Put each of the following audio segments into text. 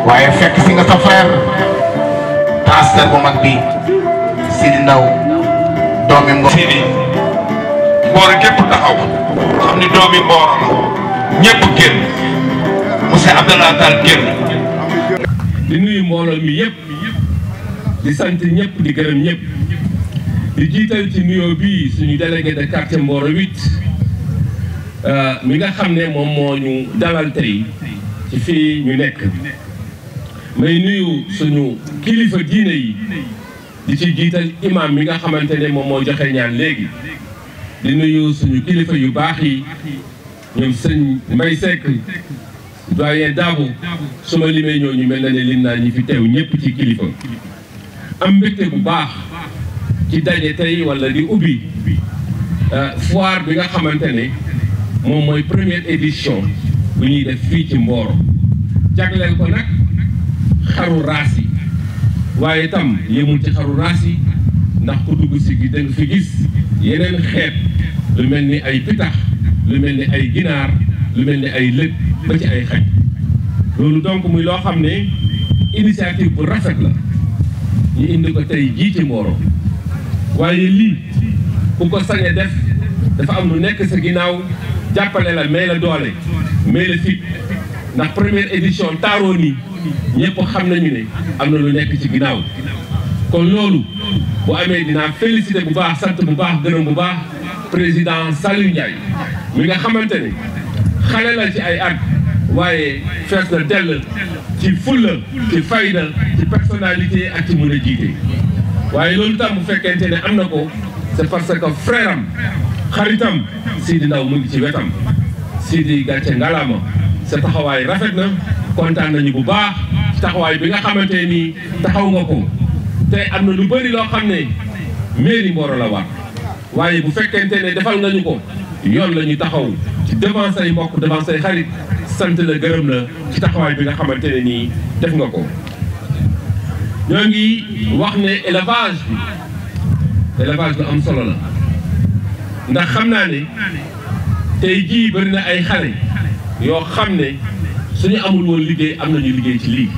waaye fekk si nga sa frère pasteur bu mag bi Sidi Ndaw doomi Ngor Sidi Mbooro képp taxaw xam ni doomi Mbooro la ñëpp génn monsieur Abdallah Tall génn di nuyu mbooloo mi yëpp di sant ñëpp di gërëm ñëpp di jiital ci nuyoo bii suñu délégué de quartier Mboro 8 mi nga xam ne moom moo ñu dalal tey ci fii ñu nekk may nuyu suñu kilifa diine yi di ci jiital imam mi nga xamante ne moom moo joxe ñaan léegi di nuyu suñu kilifa yu baax yi ñoom sëñ Mbay Seck doyen Dabo su ma limee ñooñu mel na ne lim naa ñi fi teew ñëpp ci kilifa am mbégte bu baax ci daje tey wala di ubbi foire bi nga xamante ne moom mooy première édition bu ñuy def fii ci Mboro jagleel ko nag xaru raas yi waaye itam yemul ci xaru raas yi ndax ku dugg si gi da nga fi gis yeneen xeet lu mel ni ay pitax lu mel ni ay ginaar lu mel ni ay lëg ba ci ay xaj loolu donc muy loo xam ne initiative bu rafet la ñu indi ko tey jii ci Mboro waaye lii ku ko sañ a def dafa am lu nekk sa ginnaaw jàppale la may la doole may la fit ndax première édition taaroo nii ñëpp xam nañu ne am na lu nekk ci ginnaaw kon loolu bu amee dinaa féliciter bu baax sant bu baax gërëm bu baax président Saliou Ndiaye mi nga xamante ne xale la ci ay at waaye fees na dell ci fulla ci fayda ci personnalité ak ci mën a jiite waaye loolu tam bu fekkente ne am na ko c'est parce que frère am xaritam Sidi Ndaw mu ngi ci wetam Sidi gàcce ngalaama sa taxawaay rafet na kontaan nañu bu baax ci taxawaay bi nga xamante nii taxaw nga ko te am na lu bëri loo xam ne mairie Mboro la war waaye bu fekkente ne defal nga ñu ko yoon la ñu taxaw ci devant say mbokk devant say xarit sant la gërëm la ci taxawaay bi nga xamante ne nii def nga ko ñoo ngi wax ne élevage bi élevage bi am solo la ndax xam naa ne tey jii bëri na ay xale yoo xam ne suñu amul woon liggéey am nañu liggéey ci lii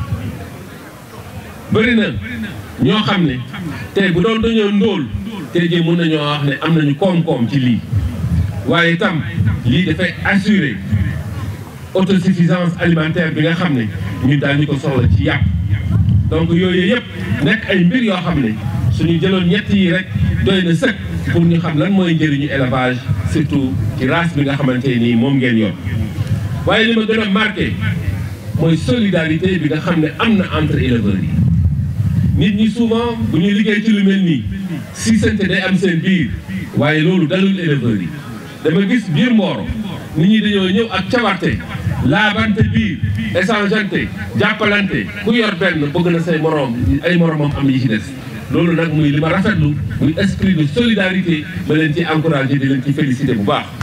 bëri na ñoo xam ne tey bu doon dañoo ndóol tey jii mën nañoo wax ne am nañu koom-koom ci lii waaye itam lii dafay assurer autosuffisance alimentaire bi nga xam ne ñun daal ñu ko soxla ci yàpp donc yooyu yëpp nekk ay mbir yoo xam ne suñu jëloon ñett yi rek doy na sëkk pour ñu xam lan mooy njëriñu élevage surtout ci race bi nga xamante nii moom ngeen yor waaye li ma gën a marqué mooy solidarité bi nga xam ne am na entre éleveurs yi nit ñi souvent bu ñuy liggéey ci lu mel nii si sante day am seen biir waaye loolu dalul éleveurs yi dama gis biir Mboro nit ñi dañoo ñëw ak cawarte laabante biir échangeante jàppalante ku yor benn bëgg na say moroom ay moroomam am yi ci des loolu nag muy li ma rafetlu muy esprit de solidarité ma leen ci encouragé di leen ci félicité bu baax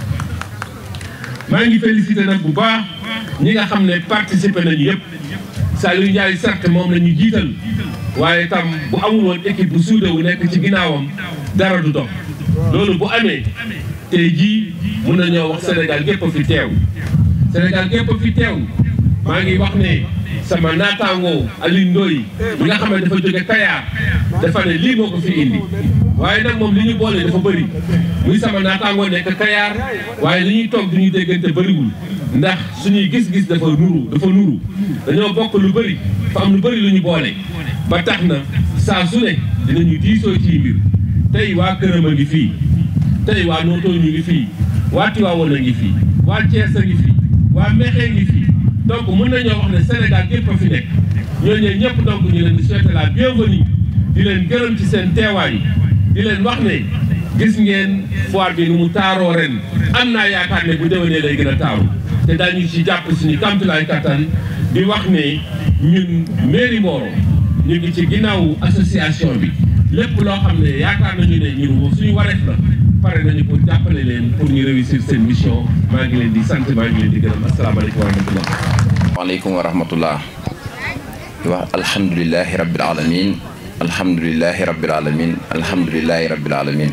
maa ngi félicité nag bu baax ñi nga xam ne participé nañu yëpp Saliou Ndiaye certes moom la ñu jiital waaye tam bu amul woon équipe bu suude wu nekk ci ginnaawam dara du dox loolu bu amee tey jii mun nañoo wax Sénégal gépp fi teew Sénégal gépp fi teew maa ngi wax ne sama naataangoo Alioune Ndoye bi nga xam ne dafa jóge Kayar dafa ne lii moo ko fi indi waaye nag moom li ñu boole dafa bëri muy sama naataangoo nekk Kayar waaye li ñuy toog du ñuy déggante bëriwul ndax suñuy gis-gis dafa nuru dafa nuru dañoo bokk lu bëri fa am lu bëri lu ñu boole ba tax na saa su ne dinañu diisoo ci mbir tey waa këram a ngi fii tey waa Noto ñu ngi fii waa Tivaouane a ngi fii waa Thiès a ngi fii waa Mekhe ngi fii donc mën nañoo wax ne Sénégal gépp a fi nekk ñooñu ñëpp donc ñu leen di souhaiter la bienvenue di leen gërëm ci seen teewaay di leen wax ne gis ngeen foire bi nu mu taaroo ren am naa yaakaar ne bu déwénee lay gën a taaru te daañu ci jàpp suñu kamtulaay kattan di wax ne ñun mairie Mboro ñu ngi ci ginnaawu association bi lépp loo xam ne yaakaar nañu ne ñun suñu wareef la pare nañu pour jàppale leen pour ñu réussir seen mission maa ngi leen di sant maa ngi leen di gërëm asalaamaaleykum wa rahmatullah waaleykum wa rahmatullah di wax alhamdulilahi rabbil alamin alhamdulilahi rabbil alamin alhamdulilahi rabbil alamin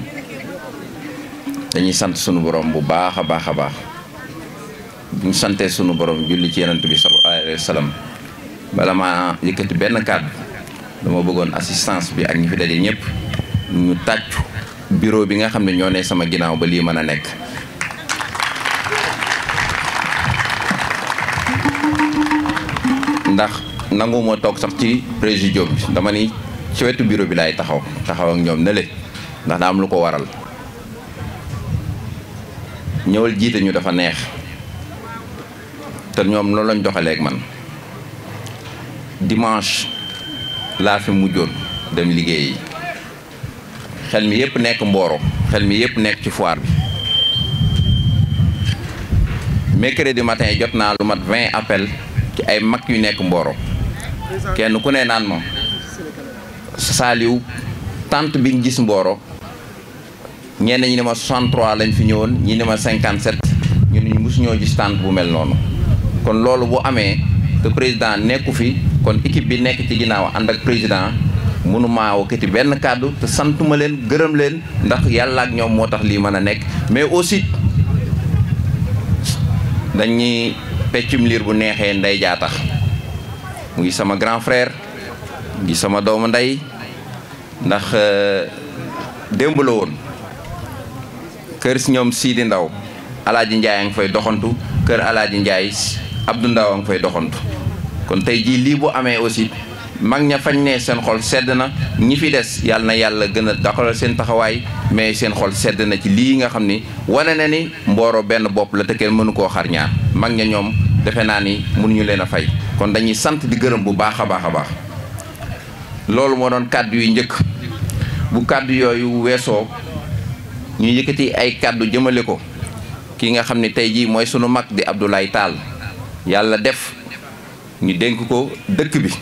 dañuy sant sunu borom bu baax a baax a baax bu ñu santee sunu borom julli ci yonent bi sallallahu alayhi wa sallam bala ma yëkkati benn kàddu dama bëggoon assistance bi ak ñi fi daje ñëpp ñu tàccu bureau bi nga xam ne ñoo ne sama ginnaaw ba lii mën a nekk ndax nangu moo toog sax ci présidium bi dama ni ci wetu bureau bi laay taxaw taxaw ak ñoom ne le ndax daa am lu ko waral ñëwal jiite ñu dafa neex te ñoom loolu lañ doxaleeg man dimanche laa fi mujjoon dem liggéeyi xel mi yëpp nekk Mboro xel mi yëpp nekk ci foire bi mercredi matin jot naa lu mat vingt appel ci ay mag yu nekk Mboro kenn ku ne naan ma saaliw tant bi nga gis Mboro ñenn ñi ne ma 63 lañ fi ñëwoon ñi ne ma 57 ñu ne ñu mosuñoo gis tant bu mel noonu kon loolu bu amee te président nekku fi kon équipe bi nekk ci ginnaaw ànd ak président mënumaa wakkati benn kàddu te santuma leen gërëm leen ndax yàlla ak ñoom moo tax lii mën a nekk mais aussi dañuy peccum liir bu neexee ndey jaa tax mu ngi sama grand frère ngi sama doomu ndey ndax démb la woon kër si ñoom Sidi Ndaw alaaji Njaay a ngi fay doxantu kër alaaji Njaay Abdou Ndaw a ngi fay doxantu kon tey jii lii bu amee aussi mag ña fañ ne seen xol sedd na ñi fi des yàlla na yàlla gën a doxalal seen taxawaay mais seen xol sedd na ci lii nga xam ni wane na ni Mboro benn bopp la te kenn mënu koo xar ñaar mag ña ñoom defe naa ni mënuñu leen a fay kon dañuy sant di gërëm bu baax a baax a baax loolu moo doon kàddu yu njëkk bu kàddu yooyu weesoo ñu yëkkati ay kàddu jëmale ko ki nga xam ne tey jii mooy sunu mag di Abdoulaye Tall yàlla def ñu dénk ko dëkk bi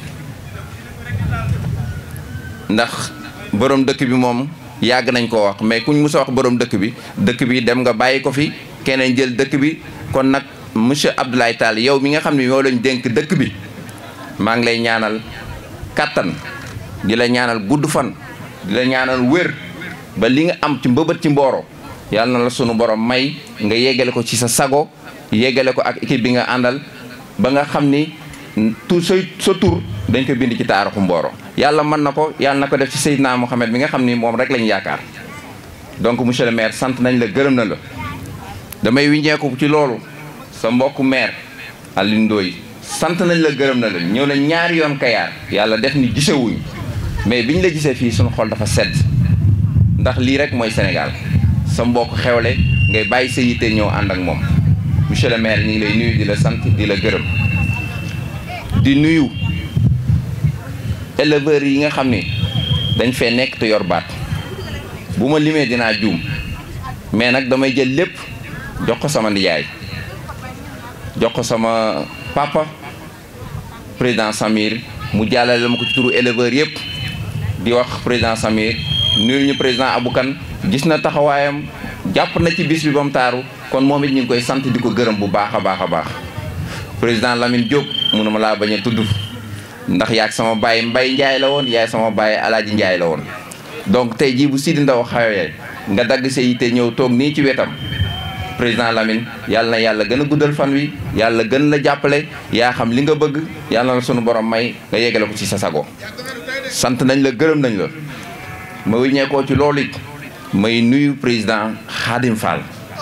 ndax borom dëkk bi moom yàgg nañ koo wax mais kuñ mus a wax borom dëkk bi dëkk bi dem nga bàyyi ko fi keneen jël dëkk bi kon nag monsieur Abdoulaye Tall yow mi nga xam ne moo lañ dénk dëkk bi maa ngi lay ñaanal kàttan di la ñaanal gudd fan di la ñaanal wér ba li nga am ci mbëbët ci Mboro yàlla na la sunu borom may nga yeggale ko ci sa sago yeggale ko ak équipe bi nga àndal ba nga xam ni tu sa sa tur dañ ko bind ci taarixu Mboro yàlla mën na ko yàlla na ko def ci Seydina Mohamed mi nga xam ni moom rek lañ yaakaar donc monsieur le maire sant nañ la gërëm na la damay wiññeeku ci loolu sa mbokku maire Alioune Ndoye sant nañ la gërëm na la ñëw na ñaari yoon Kayaar yàlla def ni gisewuñ mais biñ la gisee fii suñu xol dafa sedd ndax lii rek mooy Sénégal sa mbokk xewle ngay bàyyi sa yitte ñëw ànd ak moom monsieur le maire ñu ngi lay nuyu di la sant di la gërëm di nuyu éleveurs yi nga xam ni dañ fee nekk te yor baat bu ma limee dinaa juum mais nag damay jël lépp jox ko sama nijaay jox ko sama papa président Samir mu jàllale ma ko ci turu éleveurs yëpp di wax président Samir nuyu ñu président Aboukan gis na taxawaayam jàpp na ci bis bi ba mu taaru kon moom it ñu ngi koy sant di ko gërëm bu baax a baax a baax président Lamine Diop mënu ma laa bañ a tudd ndax yaag sama baay Mbay Njaay la woon yaay sama baay Alaaji Njaay la woon donc tey jii bu Sidi Ndaw xawee nga dagg sa yitte ñëw toog nii ci wetam président Lamine yàlla na yàlla gën a guddal fan wi yàlla gën la jàppale yaa xam li nga bëgg yàlla na sunu borom may nga yeggale ko ci sa sago sant nañ la gërëm nañ la ma wiññeekoo ci loolu it may nuyu président Khadim Fall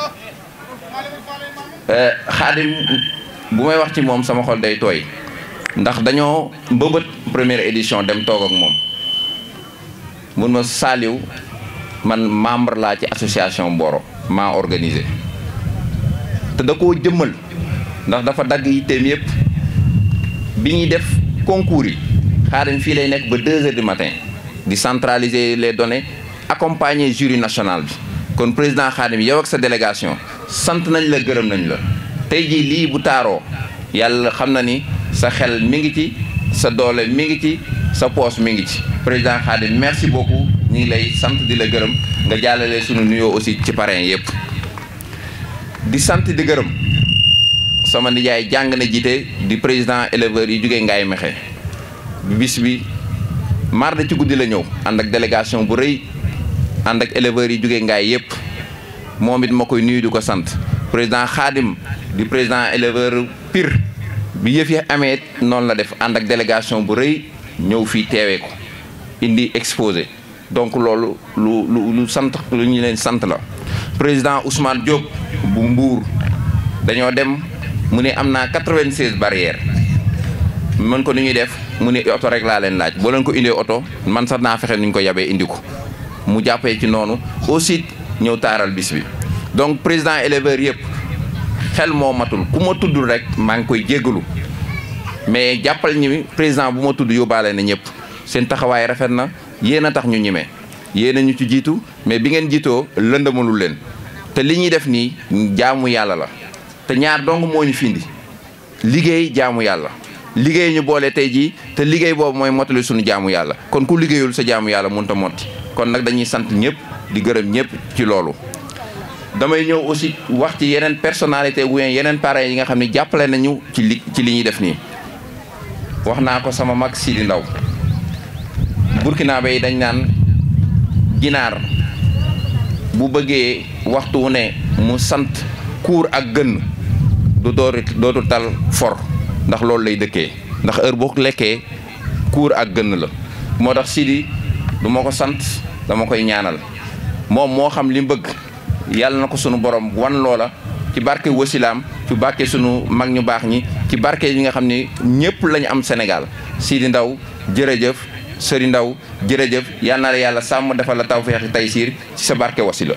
Khadim bu may wax ci moom sama xol day tooy ndax dañoo mbëbët première édition dem toog ak moom mun ma saaliw man membre laa ci association Mboro maa organisé te da koo jëmmal ndax dafa dagg yitteem yëpp bi ñuy def concours yi Khadim fii lay nekk ba deux heures du matin di centraliser les données accompagner jury national bi kon président Khadim yow ak sa délégation sant nañ la gërëm nañ la tey jii lii bu taaroo yàlla xam na ni sa xel mi ngi ci sa doole mi ngi ci sa poos mi ngi ci président Khadim merci beaucoup ñu ngi lay sant di la gërëm nga jàllale sunu nuyoo aussi ci parrain yëpp di sant di gërëm sama nijaay jàng na jiite di président éleveurs yi jógee Ngaye Mexe bis bi mardi ci guddi la ñëw ànd ak délégation bu rëy ànd ak éleveurs yi jógee Ngaye yëpp moom it ma koy nuyu di ko sant président Khadim di président éleveur Pire bi yëf yi amee noonu la def ànd ak délégation bu rëy ñëw fii teewee ko indi exposé donc loolu lu lu lu sant lu ñu leen sant la président Ousmane Diop bu Mbour dañoo dem mu ne am naa 96 barrières mën ko ni ñuy def mu ne oto rek laa leen laaj boo leen ko indee oto man sax naa fexe nu ñu ko yabee indi ko mu jàppee ci noonu aussi ñëw taaral bis bi donc président éleveur yëpp xel moo matul ku ma tuddul rek maa ngi koy jéggalu mais jàppal ñi président bu ma tudd yóbbaale na ñëpp seen taxawaay rafet na yéen a tax ñu ñime yéen a ñu ci jiitu mais bi ngeen jiitoo lëndëmalul leen te li ñuy def nii jaamu yàlla la te ñaar dong moo ñu findi liggéey jaamu yàlla liggéey ñu boole tey jii te liggéey boobu mooy mottali suñu jaamu yàlla kon ku liggéeyul sa jaamu yàlla mënut a motti kon nag dañuy sant ñëpp di gërëm ñëpp ci loolu. damay ñëw aussi wax ci yeneen personnalité ou yeneen parents yi nga xam ne jàppale nañu ci li ci li ñuy def nii wax naa ko sama mag Sidi Ndaw Burkina bay dañ naan ginaar bu bëggee waxtu wu ne mu sant kuur ak gën du doori dootu tal for ndax loolu lay dëkkee ndax heure boo lekkee kuur ak gën la moo tax Sidi du ma ko sant dama koy ñaanal moom moo xam li mu bëgg yàlla na ko sunu borom wan loola ci barke wasilaam ci barke sunu mag ñu baax ñi ci barke yi nga xam ne ñëpp lañu am Sénégal Sidi Ndaw jërëjëf Sëri Ndaw jërëjëf yal na la yàlla sàmm defal la tawfeex taysiir ci sa barke wasila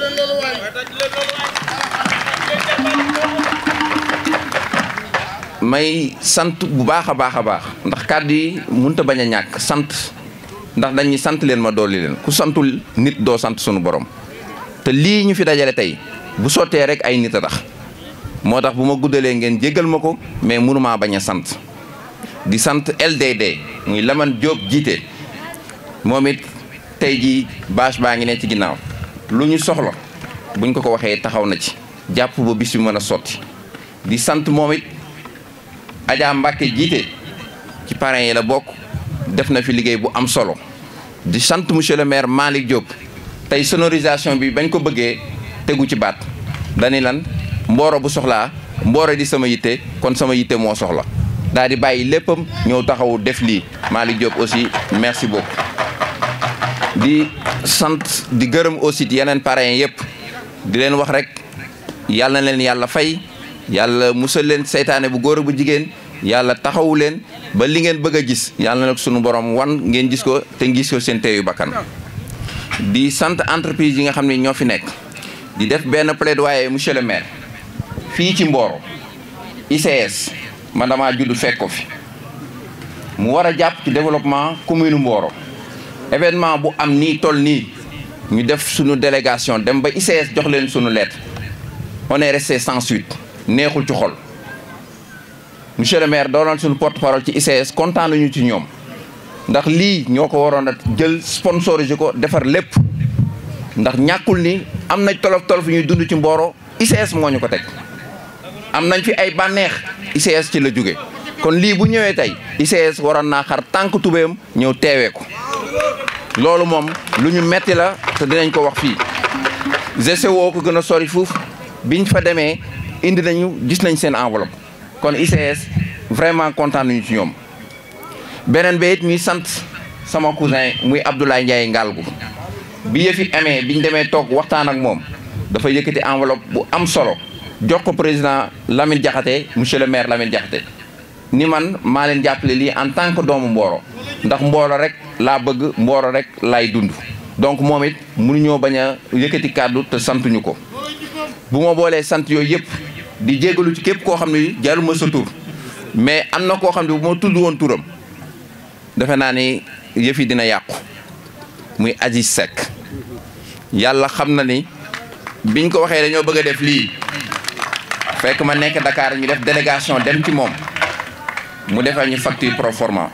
may sant bu baax a baax a baax ndax kàddu yi mënut a bañ a ñàkk sant ndax dañuy sant leen ma dolli leen ku santul nit doo sant sunu borom te lii ñu fi dajale tey bu sottee rek ay nit a tax moo tax bu ma guddalee ngeen jéggal ma ko mais mënumaa bañ a sant di sant LDD muy Lamane Diop jiite moom it tey jii bâche baa ngi ne ci ginnaaw lu ñu soxla buñ ko ko waxee taxaw na ci jàpp ba bis bi mën a sotti di sant moom it Adja Mbacke jiite ci parrain yi la bokk def na fi liggéey bu am solo di sant monsieur le maire Malick Diop tey sonorisation bi bañ ko bëggee tegu ci baat dani lan mbooro bu soxlaa mbooro di sama yitte kon sama yitte moo soxla daal di bàyyi léppam ñëw taxawu def lii Malick Diop aussi merci beaucoup di sant di gërëm aussi yeneen parrains yëpp di leen wax rek yàlla na leen yàlla fay yàlla musal leen seytaane bu góor bu jigéen yàlla taxawu leen ba li ngeen bëgg a gis yàlla na sunu borom wan ngeen gis ko te gis ko seen teeyu bakkan di sant entreprise yi nga xam ne ñoo fi nekk di def benn plaidoyer monsieur le maire fii ci Mboro ICS man damaa judd fekk ko fi mu war a jàpp ci développement commune Mboro événement bu am nii toll nii ñu def sunu délégation dem ba ICS jox leen sunu lettre on est resté sans suite neexul ci xol monsieur le maire doonoon suñu porte parole ci ICS kontaan nañu ci ñoom ndax lii ñoo ko waroon a jël sponsorisé ko defar lépp ndax ñàkkul ni am nañ tolof tolof ñuy dund ci Mboro ICS moo ñu ko teg am nañ fi ay bànneex ICS ci la jóge kon lii bu ñëwee tey ICS waroon naa xar tànk tubéem ñëw teewee ko loolu moom lu ñu metti la te dinañ ko wax fii GCO ko gën a sori fuuf biñ fa demee indi nañu gis nañ seen enveloppe kon ICS vraiment kontaan nañu ci ñoom beneen bi it ñuy sant sama cousin muy Abdoulaye Ndiaye Ngalgu bi yëfi amee biñ demee toog waxtaan ak moom dafa yëkkati enveloppe bu am solo jox ko président Lamine Diakhaté monsieur le maire Lamine Diakhaté ni man maa leen jàppale lii en tant que doomu Mboro ndax Mboro rek laa bëgg Mboro rek laay dund donc moom it mënuñoo bañ a yëkkati kàddu te santuñu ko bu ma boolee sant yooyu yëpp di jégalu ci képp koo xam ne jaruma sa tur mais am na koo xam ne bu ma tudd woon turam defe naa ni yëf yi dina yàqu muy Aziz Seck yàlla xam na ni biñ ko waxee dañoo bëgg a def lii fekk ma nekk Dakar ñu def délégation dem ci moom mu defal ñu facture pro forma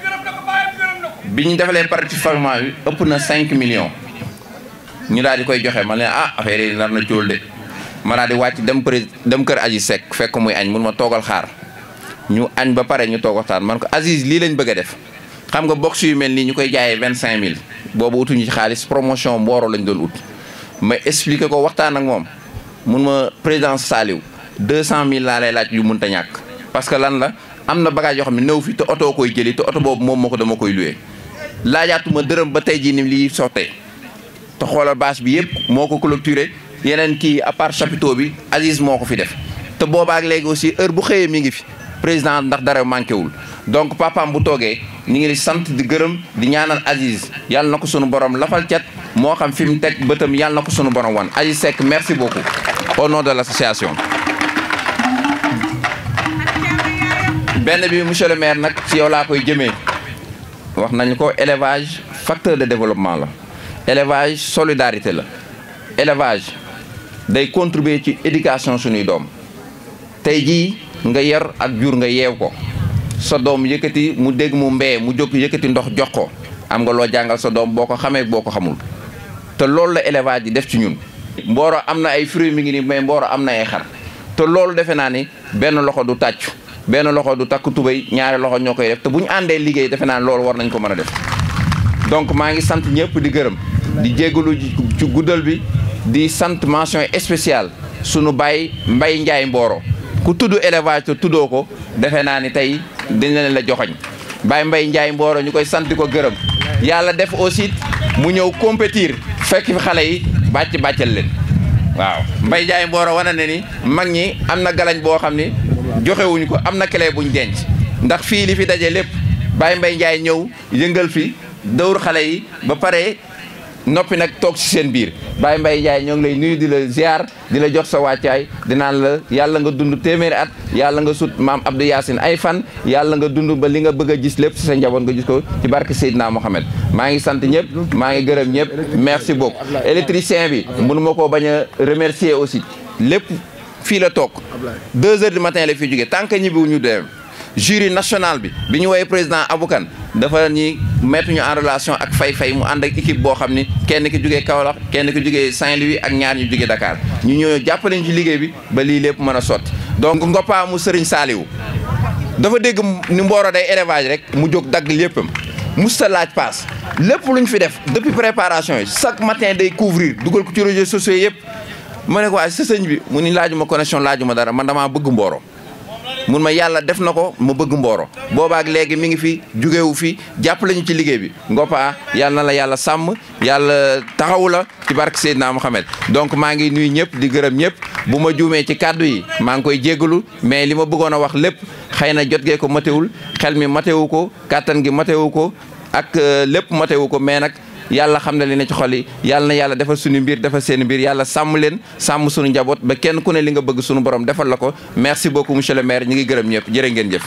bi ñu defalee partie forma bi ëpp na 5 millions ñu daal di koy joxe ma ne ah affaire yi nar na cóol de ma daal di wàcc dem pré dem kër Aziz Seck fekk muy añ mun ma toogal xaar ñu añ ba pare ñu toog waxtaan man ko Aziz lii lañ bëgg a def xam nga box yu mel nii ñu koy jaayee vingt cinq mille boobu utuñu ci xaalis promotion Mboro lañ doon ut ma expliqué ko waxtaan ak moom mun ma président Saliou deux cent mille laa lay laaj yu mënta ñàkk parce que lan la am na bagage yoo xam ne néew fi te oto koy jëli te oto boobu moom moo ko dama koy luwee laajaatuma dërëm ba tey jii ni lii sottee te xoolal bâche bi yëpp moo ko clôturé yeneen kii à part chapiteau bi Aziz moo ko fi def te boobaak léegi aussi heure bu xëyee mi ngi fi président ndax dara manqué wul donc papaam bu toogee ñu ngi di sant di gërëm di ñaanal Aziz yàlla na ko sunu borom lafal cat moo xam fi mu teg bëtam yàlla na ko sunu borom wan Aziz Seck merci beaucoup au nom de l' association. benn bi monsieur le maire nag ci yow laa koy jëmee wax nañu ko élevage facteur de développement la élevage solidarité la élevage day contribuer ci éducation suñuy doom tey jii nga yar ak jur nga yeew ko sa doom yëkkati mu dégg mu mbee mu jóg yëkkati ndox jox ko am nga loo jàngal sa doom boo ko xamee boo ko xamul te loolu la élevage yi def ci ñun mbooro am na ay fruits mi ngi ni mais mbooro am na ay xar te loolu defe naa ni benn loxo du tàccu benn loxo du takk tubéy ñaari loxo ñoo koy def te bu ñu àndee liggéey defe naa loolu war nañ ko mën a def donc maa ngi sant ñëpp di gërëm di jégalu ci guddal bi di sant mention spéciale sunu baay Mbay Njaay Mbooro ku tudd élevage te tuddoo ko defe naa ni tey dañ leen la joxoñ baay Mbay Njaay Mbooro ñu koy sant ko gërëm yàlla def aussi mu ñëw compétir fekk fi xale yi bàcc bàccal leen waaw Mbay Njaay Mbooro wane ne ni mag ñi am na galañ boo xam ni joxewuñu ko am na clé buñ denc ndax fii li fi daje lépp Baye Mbaye Ndiaye ñëw yëngal fi dawur xale yi ba pare noppi nag toog ci seen biir Baye Mbaye Ndiaye ñoo ngi lay nuyu di la ziar di la jox sa wàccaay di naan la yàlla nga dund téeméeri at yàlla nga sut maam Abdou Yacine ay fan yàlla nga dund ba li nga bëgg a gis lépp ci sa njaboot nga gis ko ci barke Seydina Mohamed maa ngi sant ñëpp maa ngi gërëm ñëpp merci beaucoup électricien bi mënu ma koo bañ a remercier aussi lépp fii la toog deux heures du matin la fi jógee tant que ñibbiwu ñu dem jury national bi bi ñu woowee président Aboukan dafa ñi mettre ñu en relation ak Fay Fay mu ànd ak équipe boo xam ni kenn ki jógee Kaolack kenn ki jógee Saint-Louis ak ñaar ñu jógee Dakar ñu ñëw jàppale ñu ci liggéey bi ba lii lépp mën a sotti donc Ngoppa mu Sëriñ Saaliwu dafa dégg ni Mboro day élevage rek mu jóg dagg léppam musta laaj paas lépp lu ñu fi def depuis préparation yi chaque matin day couvrir dugal ko ci réseaux sociaux yëpp ma ne ko waaye sa sëñ bi mu ni laajuma connexion laajuma dara man damaa bëgg Mboro mun ma yàlla def na ko ma bëgg Mboro boobaak léegi mi ngi fi jugewu fi jàppale ñu ci liggéey bi Ngoppa yàlla na la yàlla sàmm yàlla taxawu la ci barke Seydina Mohamed donc maa ngi nuyu ñëpp di gërëm ñëpp bu ma juumee ci kàddu yi maa ngi koy jéggalu mais li ma bëggoon a wax lépp xëy na jot gee ko matewul xel mi matewu ko kàttan gi matewu ko ak lépp matewu ko mais nag yàlla xam na li ne ci xol yi yàlla na yàlla defal suñu mbir defal seen mbir yàlla sàmm leen sàmm suñu njaboot ba kenn ku ne li nga bëgg suñu borom defal la ko merci beaucoup monsieur le maire ñu ngi gërëm ñëpp jërë ngeen jëf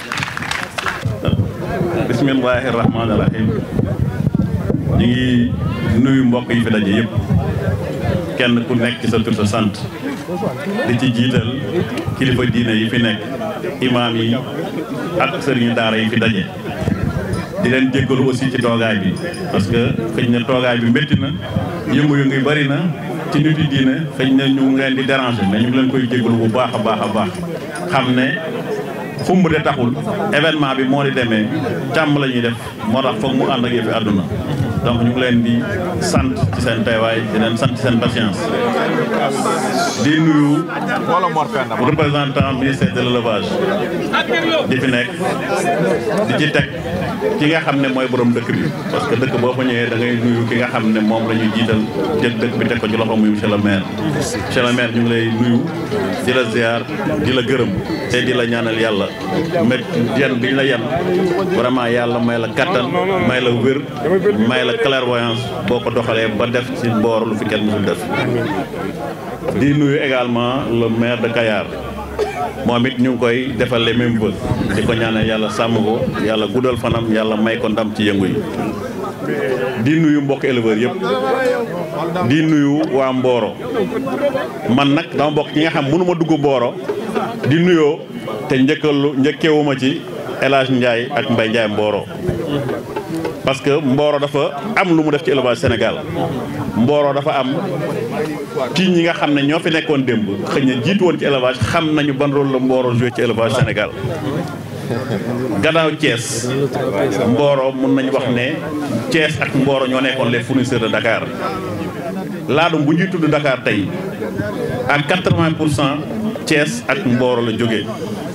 bismillahi rahmaani rahim ñu ngi nuyu mbokk yi fi daje yëpp kenn ku nekk ci sa tur sa sant di ci jiital kilifa diine yi fi nekk imaam yi ak sëriñu daara yi fi daje di leen jéggalu aussi ci toogaay bi parce que xëy na toogaay bi métti na yëngu-yëngu yi bari na ci nit yi diine xëy na ñu ngi leen di déranger mais ñu ngi leen koy jéggalu bu baax a baax a baax xam ne xumb de taxul événement bi moo di demee càmm la ñuy def moo tax foog mu ànd ak yëfi àdduna donc ñu ngi leen di sant ci seen teewaay di leen sant ci seen patience di nuyu représentant ministère de l'élevage di fi nekk di ci teg ki nga xam ne mooy borom dëkk bi parce que dëkk boo fa ñëwee da ngay nuyu ki nga xam ne moom la ñu jiital jël dëkk bi teg ko ci loxo muy monsieur le maire monsieur le maire ñu ngi lay nuyu di la ziar di la gërëm te di la ñaanal yàlla mét yan bi ñu la yan vraiment yàlla may la kattan may la wér may la clairvoyance boo ko doxalee ba def ci Mboro lu fi kenn mësul def di nuyu également le maire de Kayar moom it ñu ngi koy defal les mêmes vœux di ko ñaanal yàlla sàmm ko yàlla guddal fanam yàlla may ko ndam ci yëngu yi di nuyu mbokk éleveurs yëpp di nuyu waa Mboro man nag dama bokk ñi nga xam mënuma dugg Mboro di nuyoo te njëkkalu njëkkewuma ci El Hadj Ndiaye ak Mbaye Ndiaye Mboro parce que Mboro dafa am lu mu def ci élevage Sénégal Mboro dafa am ci ñi nga xam ne ñoo fi nekkoon démb xëy na jiitu woon ci élevage xam nañu ban rôle la Mboro joué ci élevage Sénégal gannaaw Thiès Mboro mun nañu wax ne Thiès ak Mboro ñoo nekkoon les fournisseurs de Dakar laadum bu ñuy tudd Dakar tey à 80 pour cent Thiès ak Mboro la jógee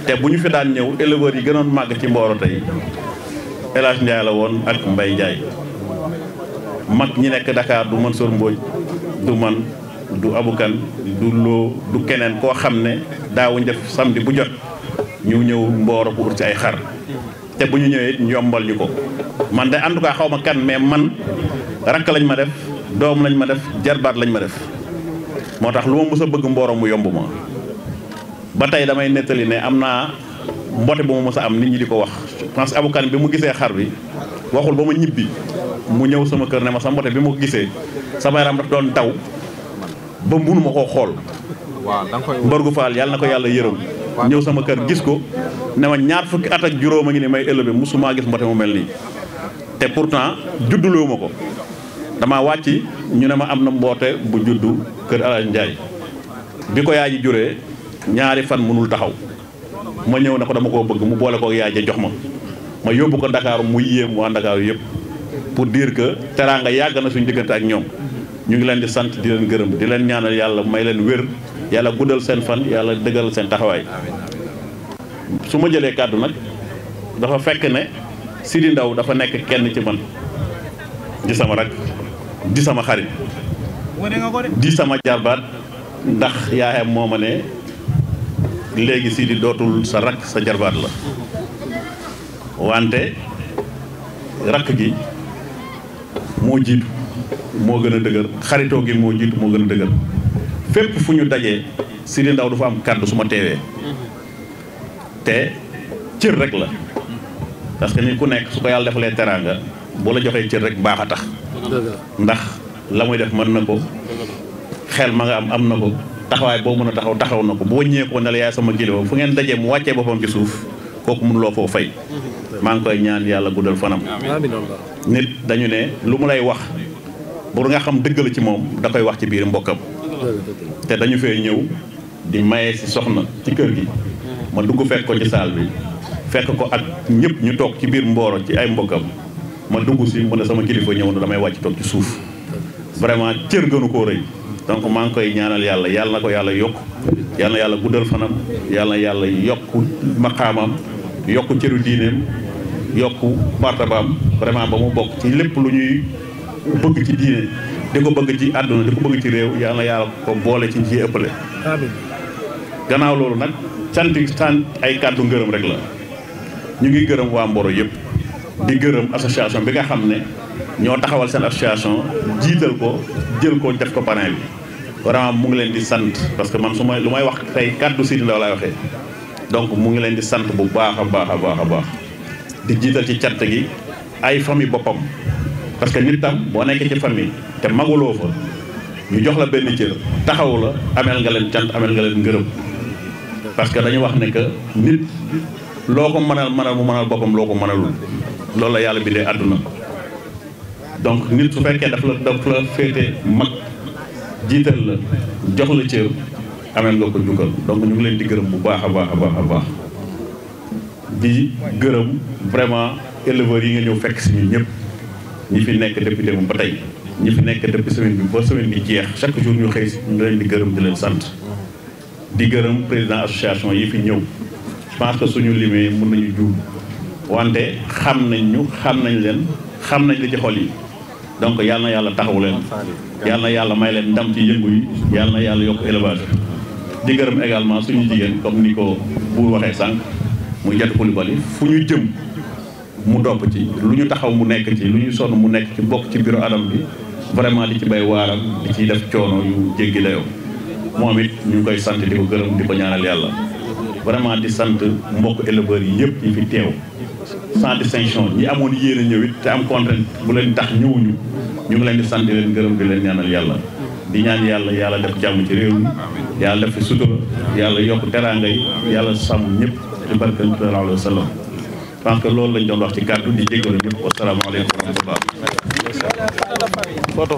te bu ñu fi daan ñëw éleveurs yi gënoon màgg ci Mboro tey El Hadj Ndiaye la woon ak Mbaye Ndiaye mag ñi nekk Dakar du Mansour Mbodj du man du abukan du loo du keneen koo xam ne daawuñ def samedi bu jot ñu ñëw Mboro pour ut ci ay xar te bu ñu ñëwee it ñu yombal ñu ko man de en tout cas xaw ma kan mais man rakk lañ ma def doom lañ ma def jarbaat lañ ma def moo tax lu ma mës a bëgg Mboro mu yomb ma ba tey damay nettali ne am naa mbote bu ma mës a am nit ñi di ko wax parce que abukan bi mu gisee xar bi waxul ba ma ñibbi mu ñëw sama kër ne ma sa mbote bi ma ko gisee sama yaram daf doon daw ba munu ma koo xool mbargu faal yàlla na ko yàlla yërëm ñëw sama kër gis ko ne ma ñaar fukki at ak juróom a ngi ni may élevé musuma gis mbote mu mel nii te pourtant judduloo ma ko dama wàcc ñu ne ma am na mboote bu juddu kër Alaaji Njaay bi ko yaay ji juree ñaari fan mënul taxaw ma ñëw ne ko dama koo bëgg mu boole ko yaay ja jox ma ma yóbbu ko Dakar mu yéem waa Dakar yëpp pour dire que teraanga yàgg na suñu diggante ak ñoom ñu ngi leen di sant di leen gërëm di leen ñaanal yàlla may leen wér yàlla guddal seen fan yàlla dëggal seen taxawaay su ma jëlee kàddu nag dafa fekk ne Sidi Ndaw dafa nekk kenn ci man di sama rak di sama xarit di sama jarbaat ndax yaayam moo ma ne léegi Sidi dootul sa rak sa jarbaat la wante rakk gi moo jiitu moo gën a dëgër xaritoo gi moo jiitu moo gën a dëgër fépp fu ñu dajee Sidi Ndaw du fa am kàddu su ma teewee te cër rek la parce que nit ku nekk su ko yàlla defalee teraanga boo la joxee cër rek baax a tax ndax la muy def mën na ko xel ma nga am am na ko taxawaay boo mën a taxaw taxaw na ko boo ñëwee ne la yaay sama kilifa fu ngeen dajee mu wàccee boppam ci suuf kooku mënuloo foo fay maa ngi koy ñaan yàlla guddal fanam nit dañu ne lu mu lay wax pour nga xam dëgg la ci moom da koy wax ci biir mbokkam te dañu fee ñëw di maye si soxna ci kër gi ma dugg fekk ko ci saal bi fekk ko ak ñëpp ñu toog ci biir Mboro ci ay mbokkam ma dugg si mu ne sama kilifa ñëw na damay wàcc toog ci suuf vraiment cër gënu koo rëy donc maa ngi koy ñaanal yàlla yàlla na ko yàlla yokk yàlla na yàlla guddal fanam yàlla na yàlla yokk maqaamam yokk cëru diineem yokk martabaam vraiment ba mu bokk ci lépp lu ñuy bëgg ci diine di ko bëgg ci àdduna di ko bëgg ci réew yàlla na yàlla ko boole ci ci ëppale gannaaw loolu nag sant sant ay kàddu ngërëm rek la ñu ngi gërëm waa Mboro yëpp di gërëm association bi nga xam ne ñoo taxawal seen association jiital ko jël ko def ko parrain bi vraiment mu ngi leen di sant parce que man su may lu may wax tey kàddu Sidi Ndaw laay waxee donc mu ngi leen di sant bu baax a baax a baax a baax di jiital ci cant gi ay famille boppam parce que nit tam boo nekkee ci famille te maguloo fa ñu jox la benn cër taxaw la ameel nga leen cant ameel nga leen ngërëm parce que dañu wax ne que nit loo ko mënal mënal mu mënal boppam loo ko mënalul loolu la yàlla bindee àdduna donc nit su fekkee daf la daf la féete mag jiital la jox la cër ameel nga ko jukkal donc ñu ngi leen di gërëm bu baax a baax a baax a baax di gërëm vraiment éleveurs yi nga ñëw fekk si ñun ñëpp ñi fi nekk depuis démb ba tey ñi fi nekk depuis semaine bi ba semaine bi jeex chaque jour ñu xëy si ñu leen di gërëm di leen sant di gërëm président association yi fi ñëw je pense que suñu limee mën nañu juum wante xam nañ ñu xam nañ leen xam nañ li ci xol yi donc yàlla na yàlla taxawu leen yàlla na yàlla may leen ndam ci yëngu yi yàlla na yàlla yokk élevage di gërëm également suñu jigéen comme ni ko buur waxee sànq muy jatu Coulibaly fu ñu jëm mu topp ci lu ñu taxaw mu nekk ci lu ñu sonn mu nekk ci bokk ci bureau adam bi vraiment di ci bay waaram di ciy def coono yu jéggi dayoo moom it ñu ngi koy sant di ko gërëm di ko ñaanal yàlla vraiment di sant mbokk éleveurs yi yëpp yi fi teew sans distinction ñi amoon yéen a ñëw it te am contrainte bu leen tax ñëwuñu ñu ngi leen di sant di leen gërëm di leen ñaanal yàlla di ñaan yàlla yàlla def jàmm ci réew mi yàlla def fi sutura yàlla yokk teraanga yi yàlla sàmm ñëpp ci barke sallallahu alayhi wa sallam je pense que loolu lañ doon wax ci kàddu di jégalu ñëpp wasalaamaaleykum wa rahmatullah photo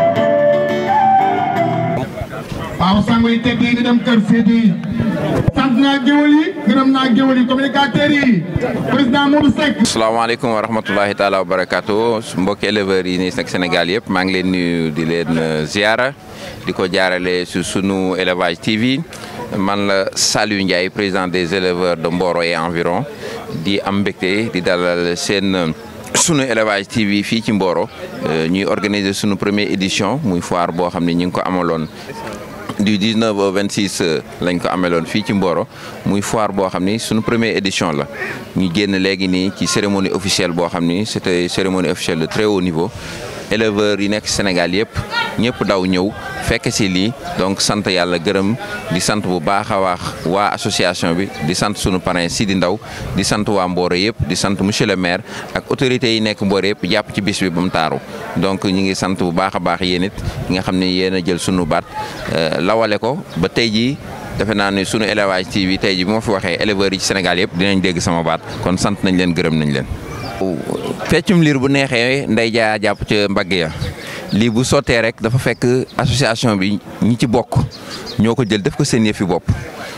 waaw sangu yi teg yi ñu dem kër Sidi sant naa géwël yi gërëm naa géwël yi communicateurs yi président Modou Seck. asalaamaaleykum wa rahmatulahi taala wa barakaatu mbokki éleveurs yi nii nag Sénégal yëpp maa ngi leen nuyu di leen ziara di ko jaarale su sunu élevage TV man la Saliou Ndiaye président des éleveurs de Mboro et environ di am mbégte di dalal seen sunu élevage TV fii ci Mboro ñuy organiser sunu première édition muy foire boo xam ne ñu ngi ko amaloon. du 19 au 26 lañ ko ameloon fii ci Mboro muy foire boo xam ni suñu première édition la ñu génn léegi nii ci cérémonie officielle boo xam ni c'était cérémonie officielle de très haut niveau éleveurs yi nekk Sénégal yëpp ñëpp daw ñëw fekk si lii donc sant yàlla gërëm di sant bu baax a baax waa association bi di sant sunu parrain Sidi Ndaw di sant waa Mboro yëpp di sant monsieur le maire ak autorités yi nekk Mboro yëpp jàpp ci bis bi ba mu taaru donc ñu ngi sant bu baax a baax yéen it nga xam ne yéen a jël sunu baat lawale ko ba tey jii defe naa ne sunu élevage TV tey jii bu ma fi waxee éleveurs yi ci Sénégal yëpp dinañ dégg sama baat kon sant nañ leen gërëm nañ leen. feccum liir bu neexee nday jaa jàpp ca mbagg ya lii bu sottee rek dafa fekk association bi ñi ci bokk ñoo ko jël def ko seen yëfi bopp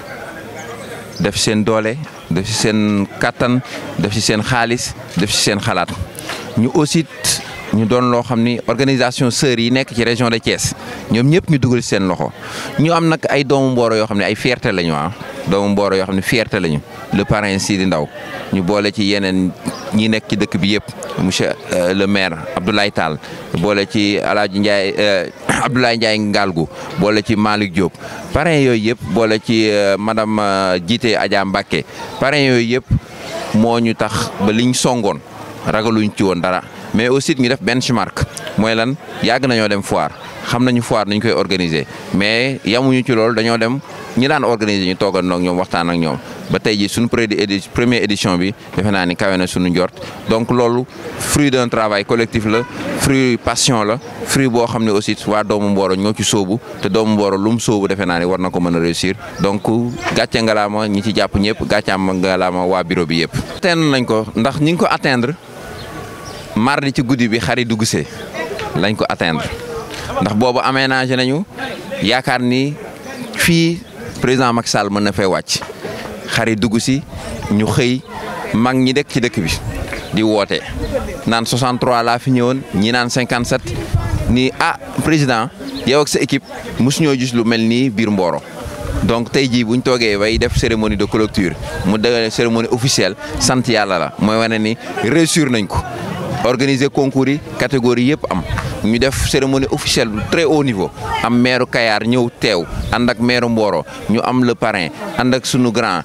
def seen doole def ci seen kattan def ci seen xaalis def ci seen xalaat ñu aussi ñu doon loo xam ni organisation sœurs yi nekk ci région de Thiès ñoom ñëpp ñu dugal seen loxo ñu am nag ay doomu Mboro yoo xam ne ay fierté lañu ah doomu Mboro yoo xam ne fierté lañu le parrain Sidi Ndaw ñu boole ci yeneen ñi nekk ci dëkk bi yëpp monsieur le maire Abdoulaye Tall boole ci El Hadj Ndiaye Abdoulaye Ndiaye Ngalgu boole ci Malick Diop parrain yooyu yëpp boole ci madame Jité Adja Mbacké parrain yooyu yëpp moo ñu tax ba liñ songoon ragaluñ ci woon dara. mais aussi ñu def benchmark mooy lan yàgg nañoo dem foire xam nañu foire nañ koy organiser mais yamuñu ci loolu dañoo dem ñi daan organiser ñu toogandoo ak ñoom waxtaan ak ñoom ba tey jii suñu première édition bi defe naa ni kawe na suñu njort donc loolu fruit d'un travail collectif la fruit passion la fruit boo xam ne aussi waa doomu Mboro ñoo ci sóobu te doomu Mboro lu mu sóobu defe naa ni war na ko mën a réussir donc gàcce ngalaama ñi ci jàpp ñëpp gàcce am ngalaama waa bureau bi yëpp. atteindre nañ ko ndax ñi ngi ko atteindre. mardi ci guddi bi xari dugg see lañ ko atteindre ndax boobu aménagé nañu yaakaar ni fii président Macky Sall mën na fay wàcc xari dugg si ñu xëy mag ñi dëkk ci dëkk bi di woote naan 63 laa fi ñëwoon ñi naan 57 ni ah président yow ak sa équipe mosu ñoo gis lu mel nii biir Mboro donc tey jii bu ñu toogee bay def cérémonie de clôture mu de cérémonie officielle sant yàlla la mooy wane ni réussir nañ ko. organiser concours yi catégorie yëpp am ñu def cérémonie officielle bu très haut niveau am maire Kayar ñëw teew ànd ak maire Mboro ñu am le parrain ànd ak sunu grand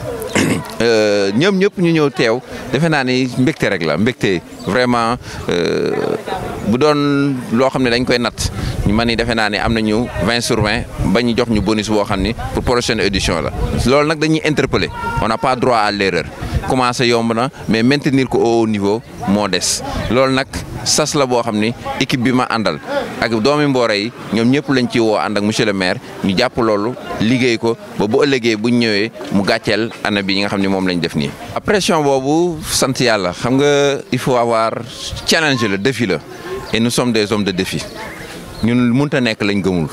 ñoom ñëpp ñu ñëw teew defe naa ni mbégte rek la mbégte vraiment bu doon loo xam ne dañ koy natt ñu man ni defe naa ne am nañu 20 sur 20 ba ñu jox ñu bonus boo xam ni pour prochaine édition la loolu nag dañuy interpeller on n'a pas droit à l'erreur commencé yomb na mais maintenir ko au haut niveau moo des loolu nag sas la boo xam ni équipe bi ma àndal ak doomi Mboro yi ñoom ñëpp lañ ci woo ànd ak monsieur le maire ñu jàpp loolu liggéey ko ba bu ëllëgee buñ ñëwee mu gàcceel année bi nga xam ni moom lañ def nii. pression boobu sant yàlla xam nga il faut avoir challenge la défi la et nous sommes des hommes de défi ñun mënut a nekk lañ gëmul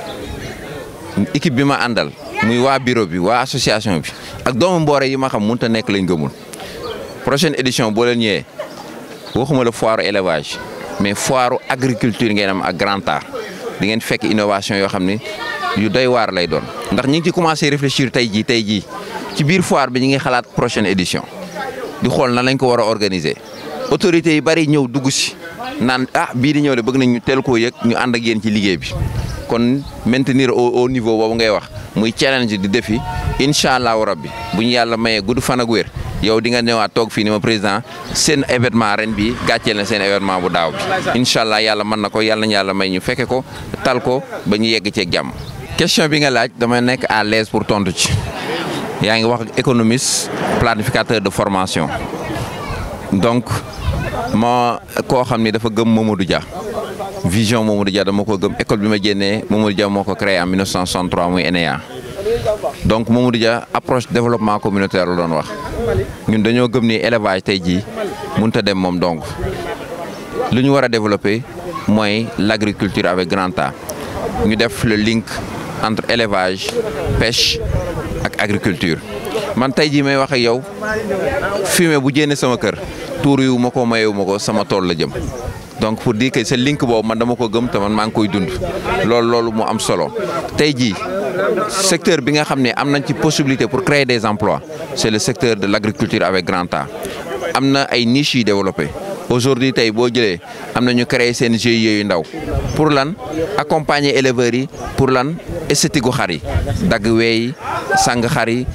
équipe bi ma àndal muy waa bureau bi waa association bi ak doomu Mboro yi ma xam mënut a nekk lañ gëmul prochaine édition boo leen ñëwee waxuma la foire élevage mais foire agriculture ngeen am ak grand art di ngeen fekk innovation yoo xam ni yu doy waar lay doon. ndax ñi ngi ci commencé réfléchir tey jii tey jii ci biir foire bi ñi ngi xalaat prochaine édition di xool nan lañ ko war a organiser autorités yi bari ñëw dugg si naan ah bii di ñëw de bëgg nañ ñu teel koo yëg ñu ànd ak yéen ci liggéey bi. kon maintenir au au niveau boobu ngay wax muy challenge di défi incha allahu rabbi bu ñu yàlla mayee gudd fan ak wér yow di nga ñëwaat toog fii ni ma président seen événement ren bi gàcceel na seen événement bu daaw bi incha allah yàlla mën na ko yàlla nañu yàlla may ñu fekke ko tal ko ba ñu yegg ceeg jàmm. question bi nga laaj dama nekk à l'aise pour tontu ci yaa ngi wax ak économiste planificateur de formation donc ma koo xam ni dafa gëm Mamadou Dia. vision Mamadou Dia dama ko gëm école bi ma génnee Mamadou Dia moo ko créé en 1963 muy ENEA donc Mamadou Dia approche développement communautaire la doon wax ñun dañoo gëm ni élevage tey jii mënut a dem moom donc lu ñu war a développer mooy l'agriculture avec grand A ñu def le link entre élevage pêche ak agriculture man tey jii may wax ak yow fumier bu jénne sama kër tuur yu ma ko mayewu ma ko sama tool la jëm donc pour dire que ce link boobu man dama ko gëm te man maa ngi koy dund loolu loolu mu am solo tey jii secteur bi nga xam ne am nañ ci possibilité pour créer des emplois c'est le secteur de l'agriculture avec grand A am na ay niches yu développé aujourd'hui tey boo jëlee am na ñu créer seen GIE yu ndaw pour lan accompagner éleveurs yi pour lan esthétique gu xar yi dagg weey sang xar yi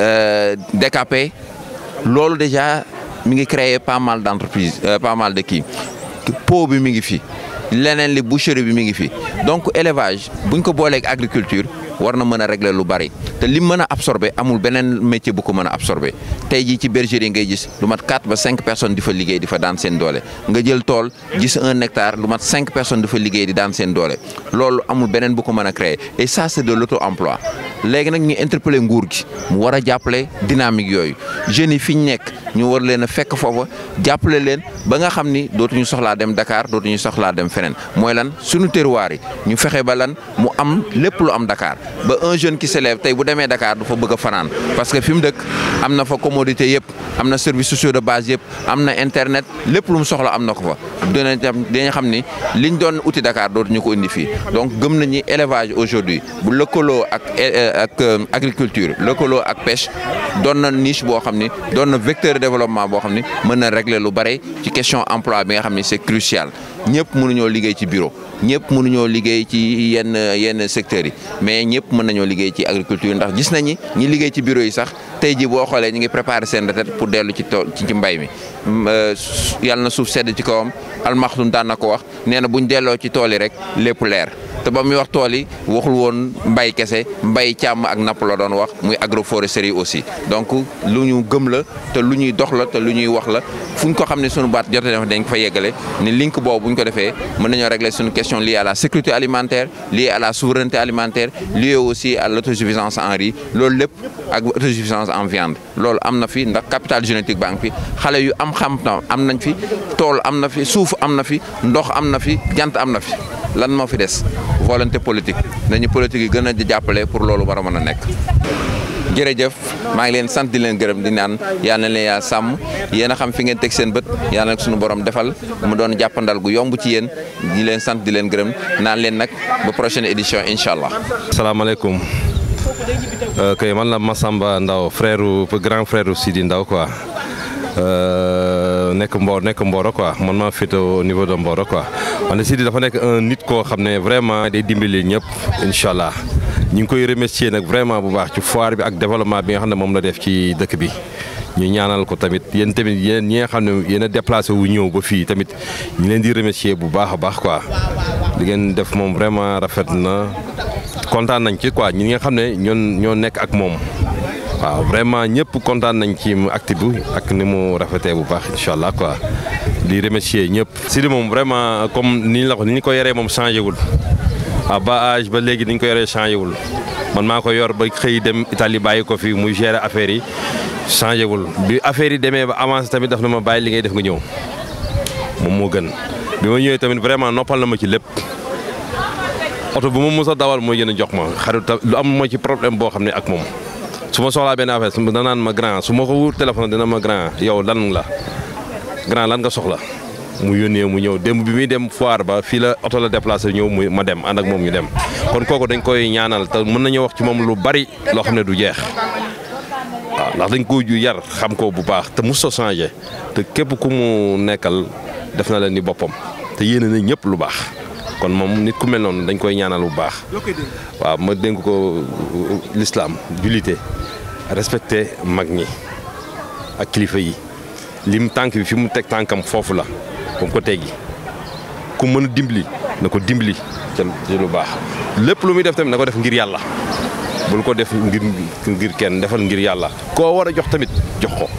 décapé loolu déjà mi ngi créer pas mal d'entreprises pas mal de kii pot bi mi ngi fi leneen li boucherie bi mi ngi fi donc élevage buñ ko booleeg agriculture war na mën a régler lu bari te li mën a absorber amul beneen métier bu ko mën a absorber tey jii ci bergerie ngay gis lu mat 4 ba 5 personnes di fa liggéey di fa daan seen doole nga jël tool gis un hectare lu mat 5 personnes di fa liggéey di daan seen doole loolu amul beneen bu ko mën a créer et ça c'est de l'auto-emploi léegi nag ñu interpeller nguur gi mu war a jàppale dynamique yooyu jeunes yi fi ñu nekk ñu war leen a fekk foofa jàppale leen ba nga xam ni dootuñu soxlaa dem Dakar dootuñu soxlaa dem feneen mooy lan suñu terroir yi ñu fexe ba lan mu am lépp lu am Dakar ba un jeune qui s'élève tey bu demee Dakar du fa bëgg a fanaan parce que fi mu dëkk am na fa commodité yëpp am na services sociaux de base yëpp am na internet lépp lu mu soxla am na ko fa dina dañu xam ni liñ doon uti Dakar dootuñu ko indi fii donc gëm nañu élevage aujourd'hui bu lëkkaloo ak ak agriculture lëkkaloo ak pêche doon na niche boo xam ni doon na vecteur de développement boo xam ni mën na régler lu bare ci question emploi bi nga xam ni c'est crucial ñëpp mënuñoo liggéey ci bureau ñëpp mënuñoo liggéey ci yenn yenn secteurs yi mais ñëpp mën nañoo liggéey ci agriculture ndax gis nañi ñi liggéey ci bureau yi sax tey jii boo xoolee ñu ngi préparer seen retraite pour dellu ci tool ci mbay mi yàlla na suuf sedd ci kawam almaxtum daan na ko wax nee na buñ delloo ci tool yi rek lépp leer te ba muy wax tool yi waxul woon mbay kese mbay càmm ak napp la doon wax muy agroforesterie aussi donc lu ñu gëm la te lu ñuy dox la te lu ñuy wax la fu ñu ko xam ne sunu baat jote def dañ ko fa yeggale ni link boobu bu ñu ko defee mën nañoo régler suñu question liée à la sécurité alimentaire liée à la souveraineté alimentaire liée aussi à l'autosuffisance en riz loolu lépp ak autosuffisance en viande loolu am na fi ndax capital génétique baa ngi fi xale yu am xam tam am nañ fi tool am na fi suuf am na fi ndox am na fi jant am na fi lan moo fi des volonté politique nañu politique yi gën a jàppale pour loolu war a mën a nekk. jërëjëf maa ngi leen sant di leen gërëm di naan yal na leen yaa sàmm yéen a xam fi ngeen teg seen bët yàlla nag suñu borom defal mu doon jàppandal gu yomb ci yéen di leen sant di leen gërëm naan leen nag ba prochaine édition incha allah. salaamaaleykum kay man la Massamba Ndaw frère grand frère Sidi Ndaw quoi. nekk Mboro nekk Mboro quoi man maa féete au niveau de Mboro quoi wante Sidi dafa nekk un nit koo xam ne vraiment day dimbali ñëpp incha allah ñu ngi koy remercier nag vraiment bu baax ci foire bi ak développement bi nga xam ne moom la def ci dëkk bi. ñu ñaanal ko tamit yéen tamit yéen ñi nga xam ne yéen a déplacé wu ñëw ba fii tamit ñu leen di remercier bu baax a baax quoi li ngeen def moom vraiment rafet na kontaan nañ ci quoi ñi nga xam ne ñoon ñoo nekk ak moom. waaw vraiment ñëpp kontaan nañ ci acte bi ak ni mu rafetee bu baax incha allah quoi di remercier ñëpp. Sidi moom vraiment comme ni ñu la ko ni ñu ko yoree moom changé wul à bas âge ba léegi ni ñu ko yoree changé wul man maa ko yor ba xëy dem Italie bàyyi ko fi muy gérer affaire yi changé wul bi affaire yi demee ba avancé tamit daf na ma bàyyi li ngay def nga ñëw moom moo gën bi ma ñëwee tamit vraiment noppal na ma ci lépp. oto bu ma mos a dawal mooy gën a jox ma xarit lu am ma ci problème boo xam ne ak moom. su ma soxlaa benn affaire su ma danaan ma grand su ma ko wut téléphone dina ma grand yow lan la grand lan nga soxla mu yónnee mu ñëw démb bi muy dem foire ba fii la oto la déplacé ñëw mu ma dem ànd ak moom ñu dem kon kooku dañ koy ñaanal te mën nañu wax ci moom lu bari loo xam ne du jeex waaw ndax dañ ko ju yar xam ko bu baax te mos a changé te képp ku mu nekkal def na leen ni boppam te yéene na ñëpp lu baax kon moom nit ku mel noonu dañ koy ñaanal bu baax waaw ma dénk ko l'islam jullite respecté mag ñi ak kilifa yi lim tànk bi fi mu teg tànkam foofu la ba mu ko teggi ku mën a dimbali na ko dimbali ca ci lu baax lépp lu muy def tamit na ko def ngir yàlla bul ko def ngir ngir kenn defal ngir yàlla koo war a jox tamit jox ko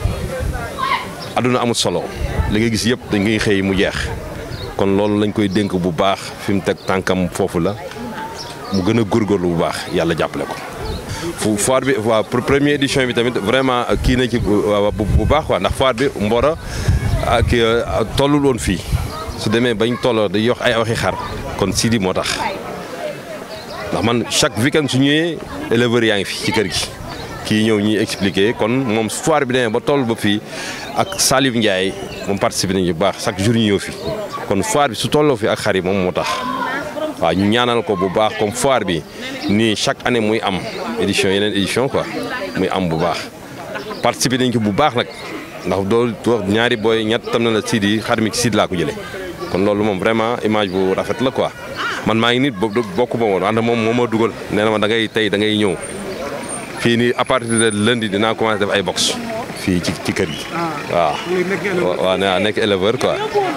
adduna amul solo li nga gis yëpp dañ ngay xëy mu jeex kon loolu lañ koy dénk bu baax fi mu teg tànkam foofu la mu gën a góorgóorlu bu baax yàlla jàppale ko. fu foire bi waaw pour première édition bi tamit vraiment kii na ci bu baax quoi ndax foire bi Mboro ak tollul woon fii su demee bañ tolloo day yox ay waxi xar kon Sidi moo tax ndax man chaque weekend su ñëwee éleveurs yaa ngi fi ci kër gi kii ñëw ñuy expliquer kon moom foire bi demee ba toll ba fii ak Salif Ndiaye moom participé nañu bu baax chaque jour ñu ñëw fi kon foire bi su tolloo fi ak xar yi moom moo tax waaw ñu ñaanal ko bu baax comme foire bi nii chaque année muy am édition yeneen édition quoi muy am bu baax participé nañ ko bu baax nag ndax doo wax ñaari booy ñett tam na la Sidi xar mi ci Sidi laa ko jëlee kon loolu moom vraiment image bu rafet la quoi man maa ngi nit bokk ma woon ànd moom moo ma dugal nee na ma da ngay tey da ngay ñëw fii nii à partir de lundi dinaa commencé def ay box fii ci ci kër gi waaw waaw waaw nekk éleveur quoi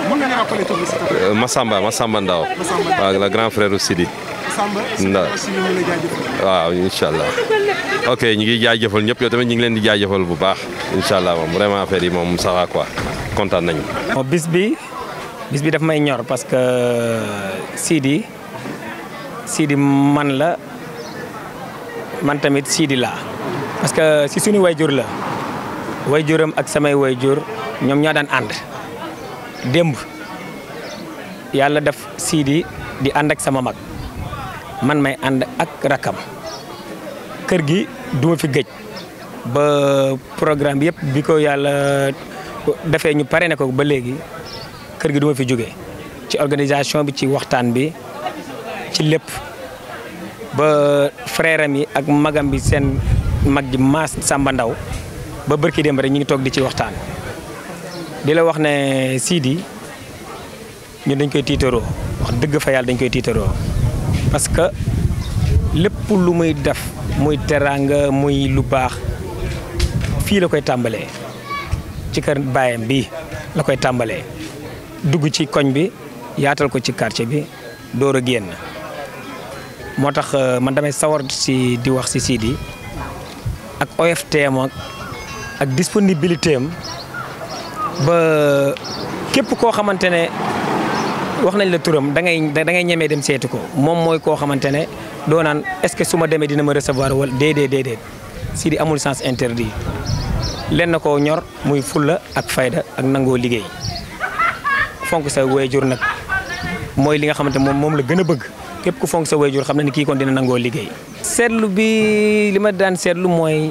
Massamba Massamba Ndaw waaw le grand frère u Sidi Ndaw waaw incha allah ok ñu ngi jaajëfal ñëpp yow tamit ñu ngi leen di jaajëfal bu baax incha allah moom vraiment affaire yi moom ça va quoi kontaan nañu bis bi bis bi daf may ñor parce que Sidi Sidi man la man tamit Sidi laa parce que si suñu wayjur la wayjuram ak samay wayjur ñoom ñoo daan ànd démb yàlla def Sidi di ànd ak sama mag man may ànd ak rakam kër gi duma fi gëj ba programme bi yëpp bi ko yàlla defee ñu pare ne ko ba léegi kër gi duma fi jóge ci organisation bi ci waxtaan bi ci lépp ba frère am yi ak magam bi seen mag ji maas Samba Ndaw ba bërki dem rek ñu ngi toog di ci waxtaan di la wax ne Sidi ñun dañ koy tiitaroo wax dëgg fa yàlla dañ koy tiitaroo parce que lépp lu muy def muy teraanga muy lu baax fii la koy tàmbalee ci kër baayam bi la koy tàmbalee dugg ci koñ bi yaatal ko ci quartier bi door a génn moo tax man damay sawar si di wax si Sidi ak OFTM ak ak disponibilité am ba képp koo xamante ne wax nañ la turam da ngay da ngay ñemee dem seeti ko moom mooy koo xamante ne doo naan est-ce que su ma demee dina ma recevoir wala déedéet déedéet Sidi amul sens interdit len na koo ñor muy fulla ak fayda ak nangoo liggéey fonk sa waajur nag mooy li nga xamante moom moom la gën a bëgg képp ku fonk sa waajur xam na ni kii kon dina nangoo liggéey. seetlu bi li ma daan seetlu mooy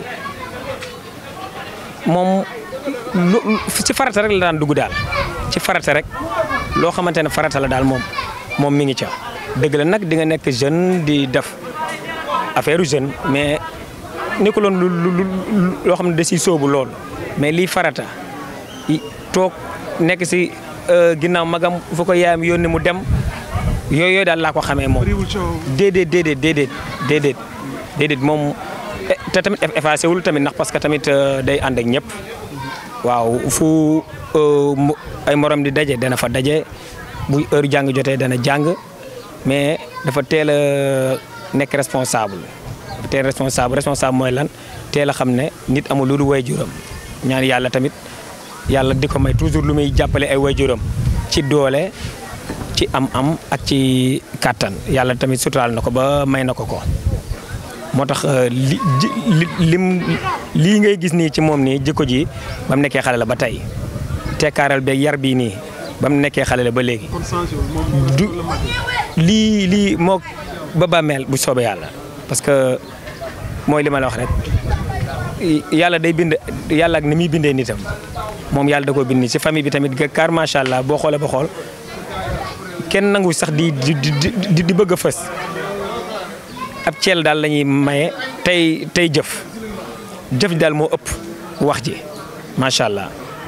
moom lu ci farata rek la daan dugg daal ci farata rek loo xamante ne farata la daal moom moom mi ngi ca dëgg la nag di nga nekk jeune di def affaire jeune mais nekkuloon lu lu loo xam ne da siy sóobu lool mais lii farata toog nekk si ginnaaw magam fu ko yaayam yónni mu dem yooyu yooyu daal laa ko xamee moom. déedéet déedéet déedéet déedéet déedéet moom te tamit effacé wul tamit ndax parce que tamit day ànd ak ñëpp waaw fu ay morom di daje dana fa daje bu heure jàng jotee dana jàng mais dafa teel a nekk responsable. teel responsable responsable mooy lan teel a xam ne nit amul lu dul waajuram ñaan yàlla tamit yàlla di ko may toujours lu muy jàppale ay waajuram ci doole ci am-am ak ci kàttan yàlla tamit suturaal na ko ba may na ko ko. moo tax li lim lii ngay gis nii ci moom nii jikko ji ba mu nekkee xale la ba tey tekkaaral beeg yar bii nii ba mu nekkee xale la ba léegi. du lii lii moo ba bàmmeel bu soobee yàlla parce que. mooy li ma la wax rek yàlla day bind yàlla ak ni muy bindee nitam moom yàlla da koo bind ci famille bi tamit car macha allah boo xoolee ba xool kenn nangu sax di di di di bëgg a fës ab ceel daal la ñuy maye tey tey jëf jëf ji daal moo ëpp wax ji macha allah.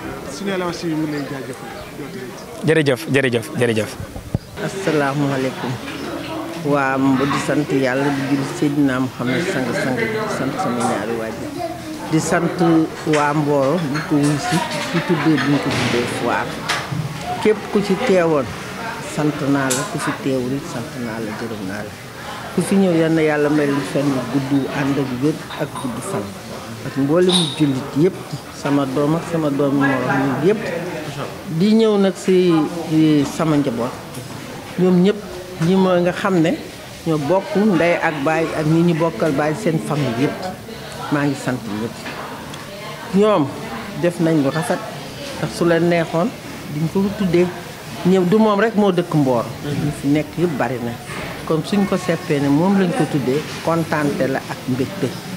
jërëjëf jërëjëf jërëjëf. asalaamaaleykum. waa di sant yàlla di jël Seydina Muhammad sang sang di sant sama ñaari waajur di sant waa Mboro di ko wuy si ci tuddee bi ñu ko tuddee foire képp ku ci teewoon sant naa la ku fi teewul it sant naa la gërëm naa la ku fi ñëw yal na yàlla may leen fenn gudd ànd ak wér ak gudd fan ak mboolem jullit yëpp sama doom ak sama doom morom ñun yëpp di ñëw nag si sama njaboot ñoom ñëpp ñi ma nga xam ne ñoo bokk ndey ak baay ak ñi ñu bokkal baay seen famille yëpp maa ngi sant ñëpp ñoom def nañ lu rafet ndax su leen neexoon diñ ko tuddee ñëw du moom rek moo dëkk Mboor ñu fi nekk yëpp bari na kon suñ ko seppee ne moom lañ ko tuddee kontaante la ak mbégte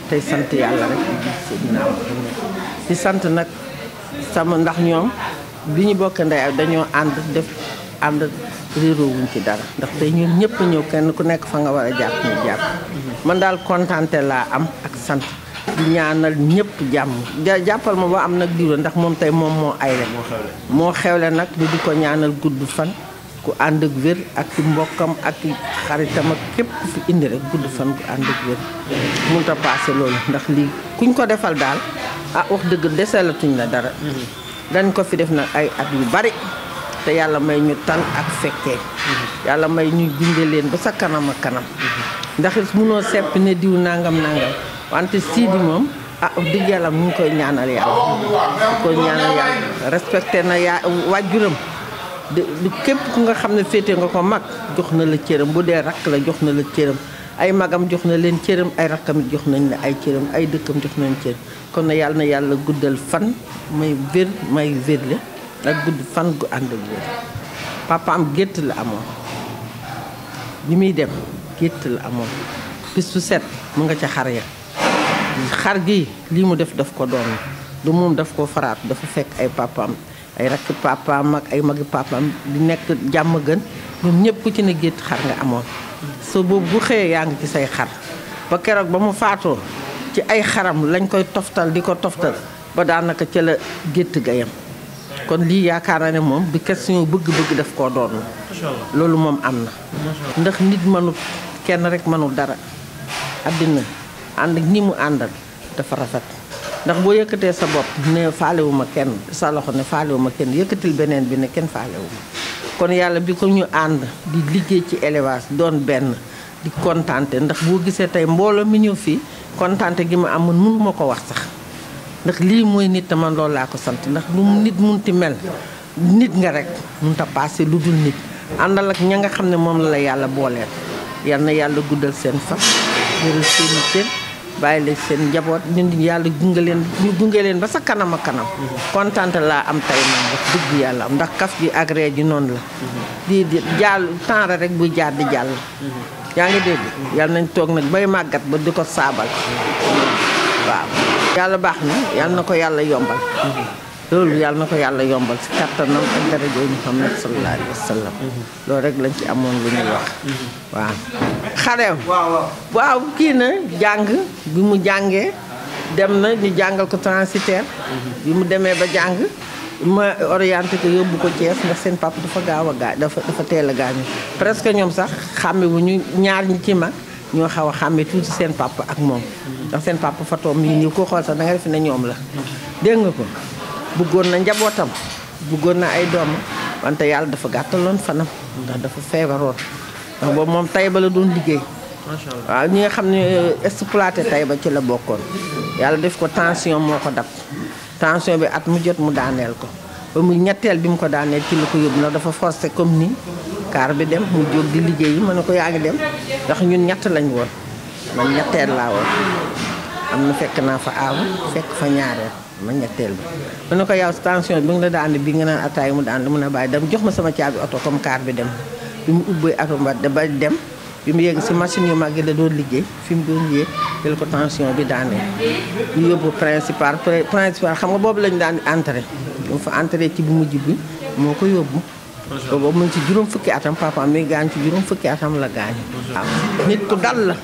tey sant yàlla rek di gis Seydina Muhammad di sant nag sama ndax ñoom bi ñu bokk ndey ak dañoo ànd def ànd réeroo wuñ ci dara ndax tey ñun ñëpp ñëw kenn ku nekk fa nga war a jàpp ñu jàpp man daal kontante laa am ak sant di ñaanal ñëpp jàmm ja- jàppal ma ba am nag diwa ndax moom tey moom moo ayle moo xewle nag di di ko ñaanal gudd fan ku ànd ak wér ak ci mbokkam ak ci xaritam ak képp ku fi indi rek gudd fan ku ànd ak wér mënut a paase loolu ndax lii kuñ ko defal daal ah wax dëgg deselatuñ la dara dañ ko fi def nag ay at yu bari te yàlla may ñu tan ak fekkee yàlla may ñu gunge leen ba sa kanam ak kanam ndax it munoo sepp ne diw nangam nangam wante Sidi moom ah wax dëgg yàlla mu ngi koy ñaanal yàlla mu ngi koy ñaanal yàlla respecté na yaa wàjjuram de du képp ku nga xam ne féete nga ko mag jox na la cëram bu dee rakk la jox na la cëram ay magam jox na leen cëram ay rakkam jox nañ la ay cëram ay dëkkam jox nañ cëram kon na yàlla na yàlla guddal fan may wér may wérle ak gudd fan gu ànd ak wér papaam gétt la amoon bi muy dem gétt la amoon bis bu set mu nga ca xar ya xar gi lii mu def daf ko doon du moom daf ko faraatu dafa fekk ay papaam ay rakki papaam ak ay magi papaam di nekk jàmm gën ñoom ñëpp ku ci ne gétt xar nga amoon so boobu bu xëyee yaa ngi ci say xar ba keroog ba mu faatoo ci ay xaram lañ koy toftal di ko toftal ba daanaka ca la gétt ga yem kon lii yaakaar na ne moom bi question bëgg-bëgg daf koo doon loolu moom am na ndax nit mënul kenn rek mënul dara àddina ànd ak ñi mu àndal dafa rafet ndax boo yëkkatee sa bopp ne faalewuma kenn sa loxo ne faalewuma kenn yëkkatil beneen bi ne kenn faalewuma kon yàlla bi ko ñu ànd di liggéey ci élevage doon benn di kontante ndax boo gisee tey mbooloo mi ñëw fii kontante gi ma am man mënuma ko wax sax ndax lii mooy nit te man loolu laa ko sant ndax lu mu nit munti mel nit nga rek munta paase lu dul nit àndal ak ña nga xam ne moom la la yàlla booleel yal na yàlla guddal seen fan wéral seeni cër bàyyi leen seen njaboot ñun yàlla gunge leen ñu gunge leen ba sa kanam a kanam kontante laa am tey man wax dëgg yàlla am ndax kaf gi ak ree ji noonu la di di jàll temps rek buy jaar di jàll yaa ngi dégg yàlla nañ toog nag bay màggat ba di ko saabal waaw yàlla baax na yàlla na ko yàlla yombal loolu yàlla na ko yàlla yombal si kattanam ak daraja Muhammad sallallahu alayhi wa sallam loolu rek lañ ci amoon lu ñuy wax waaw xareem waaw kii na jàng bi mu jàngee dem na ñu jàngal ko transitaire bi mu demee ba jàng ma orienté ko yóbbu ko Thiès ndax seen papa dafa gaaw a gaañ dafa dafa teel a gaañu presque ñoom sax xàmme wu ñu ñaar ñi ci mag ñoo xaw a xàmme tuuti seen papa ak moom ndax seen papa Fatou mii nii ko xool sax da nga def ne ñoom la dégg nga ko bëggoon na njabootam bëggoon na ay doom wante yàlla dafa gàttaloon fanam ndax dafa feebaroon ndax boobu moom Taïba la doon liggéey waaw ñi nga xam ne exploité Taïba ci la bokkoon yàlla def ko tension moo ko dab tension bi at mu jot mu daaneel ko ba mu ñetteel bi mu ko daaneel ci la ko yóbbu ndax dafa forcé comme nii kaar bi dem mu jóg di liggéey yi ma ne ko yaa ngi dem ndax ñun ñett lañ woon man ñetteel laa woon am na fekk naa fa aaw fekk fa ñaareel ma ñetteel bi ma ne ko yow tension bi nga la daan bi nga naan ataay mu daan mun a bàyyi dem jox ma sama caabi oto comme kaar bi dem bi mu ubbee oto ba ba dem bi mu yegg si machine yu mag yi la doon liggéey fi mu doon yéeg jël ko tension bi daanee ñu yóbbu principal principal xam nga boobu lañu daan entré mu fa entré ci bu mujj bi moo ko yóbbu boobu mu ngi ci juróom fukki atam papa mi gaañ ci juróom fukki atam la gaañu waaw nit ku dal la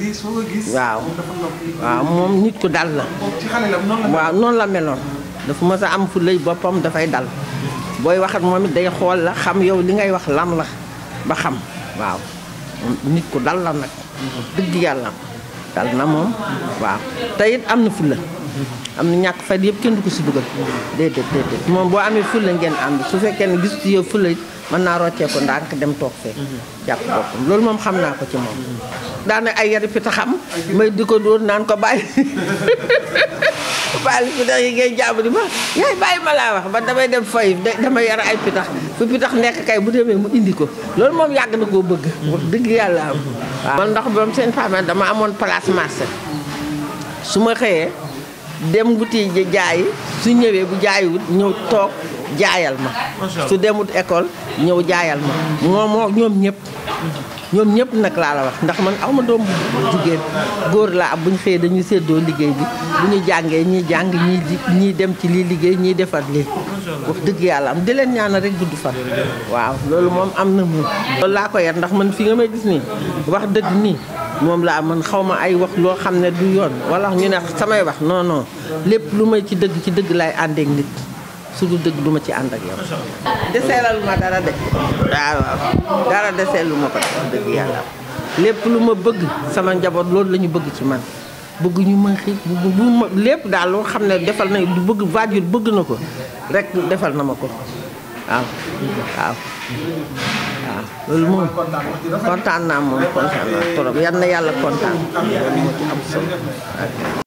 waaw waaw moom nit ku dal la waaw noonu la meloon dafa mës a am fu lëy boppam dafay dal booy waxat moom it day xool la xam yow li ngay wax lan la ba xam waaw nit ku dal la nag dëgg yàlla dal na moom waaw te it am na fulla am na ñàkk fay yëpp kenn du ko si dugal déedéet déedéet moom boo amee fulla ngeen ànd su fekkee ne gis ci yow fulla it mën naa roccee ko ndànk dem toog fee jàpp boppam loolu moom xam naa ko ci moom daana ay yari pita xam may di ko dóor naan ko bàyyi bàyyi pitax yi ngay jàpp di ma yaay bàyyi ma laa wax ba damay dem fay damay yar ay pitax fu pitax nekk kay bu demee mu indi ko loolu moom yàgg na koo bëgg wax dëgg yàlla am waaw man ndax boom seen femme dama amoon place marché su ma xëyee dem wuti jaayi su ñëwee bu jaayiwut ñëw toog jaayal ma su demut école ñëw jaayal ma moo moo ñoom ñëpp ñoom ñëpp nag laa la wax ndax man aw ma doom bu jigéen góor laa am bu ñu xëyee dañuy séddoo liggéey bi bu ñu jàngee ñii jàng ñii di ñii dem ci lii liggéey ñii defar lii wax dëgg yàlla am di leen ñaanal rek gudd fan waaw loolu moom am na moom loolu laa ko yar ndax man fi nga may gis nii wax dëgg nii moom laa man xaw ma ay wax loo xam ne du yoon wala ñu ne samay wax non non lépp lu may ci dëgg ci dëgg laay àndeek nit su dul dëgg du ma ci ànd ak yow. deseelal ma dara de waaw waaw dara deseelu ma ko wax dëgg yàlla lépp lu ma bëgg sama njaboot loolu la ñu bëgg ci man bëgg ñu ma xiif bëgg bu ma lépp daal loo xam ne defal na du bëgg waajur bëgg na ko rek defal na ma ko waaw waaw. waaw loolu moom kontaan naa moom kontaan naa trop yal na yàlla kontaan loolu moo ci am solo